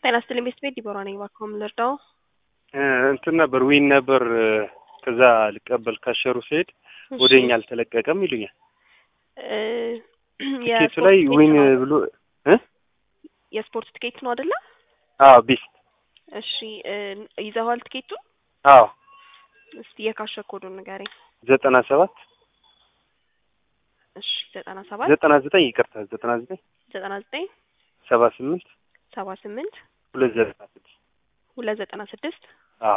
ጤና ይስጥልኝ ቤት ቤት ዲቦራ ነኝ። እባክዎ ምን ልርዳው? እንትን ነበር ዊን ነበር ከዛ ልቀበል ካሸሩ ሲሄድ ወደ እኛ አልተለቀቀም ይሉኛል። ቲኬቱ ላይ ዊን ብሎ እ የስፖርት ትኬት ነው አይደለ? አዎ ቢስት እሺ ይዘዋል ትኬቱ? አዎ እስቲ የካሸር ኮዱን ንገረኝ። ዘጠና ሰባት እሺ ዘጠና ሰባት ዘጠና ዘጠኝ ይቅርታ ዘጠና ዘጠኝ ዘጠና ዘጠኝ ሰባ ስምንት ሰባ ስምንት ሁለት ዘጠና ስድስት ሁለት ዘጠና ስድስት አዎ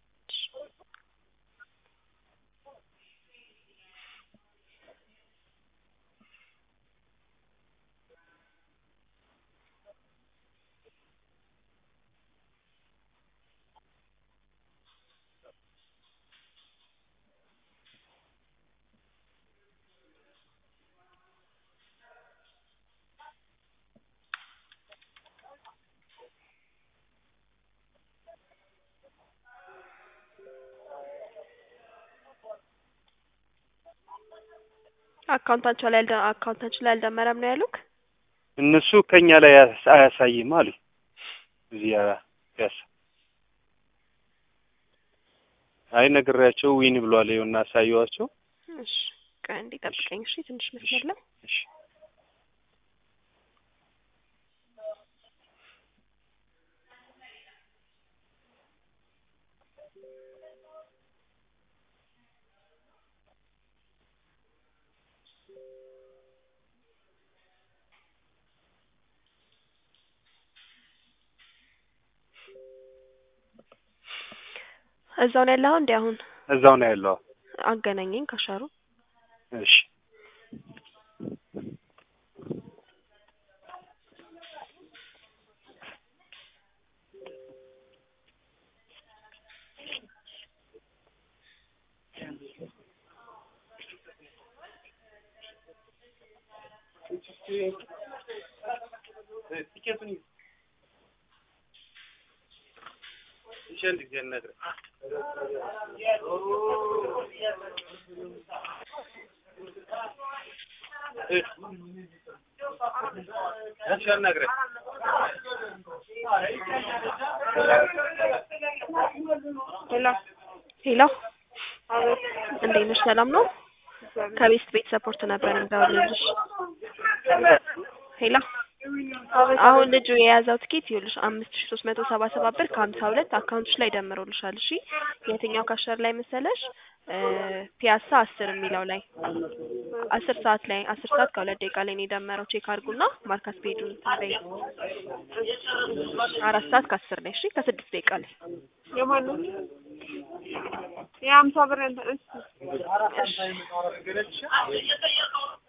አካውንታቸው ላይ አልደ- አካውንታችን ላይ አልደመረም ነው ያሉክ? እነሱ ከኛ ላይ አያስ- አያሳይም አሉ። እዚህ ያስ አይ ነግሬያቸው ዊን ብሏል። ይኸውና አሳየዋቸው። እሺ ቆይ አንዴ ጠብቀኝ እሺ፣ ትንሽ መስመር ላይ እሺ እዛው ነው ያለኸው እንዴ? አሁን እዛው ነው ያለው። አገናኘኝ ካሻሩ እሺ ሄሎ እንዴት ነሽ? ሰላም ነው? ከቤስት ቤት ሰፖርት ነበር እንዳውልልሽ። ሄሎ አሁን ልጁ የያዘው ትኬት ይኸውልሽ አምስት ሺ ሶስት መቶ ሰባ ሰባት ብር ከሀምሳ ሁለት አካውንትሽ ላይ ደምሮልሻል። እሺ የትኛው ካሸር ላይ መሰለሽ? ፒያሳ አስር የሚለው ላይ አስር ሰዓት ላይ አስር ሰዓት ከሁለት ደቂቃ ላይ ነው የደመረው። ቼክ አድርጉና ማርካስ ፔጁን ታበይ አራት ሰዓት ከአስር ላይ እሺ ከስድስት ደቂቃ ላይ የማን ነው? የሀምሳ ብር እንትን እሺ እሺ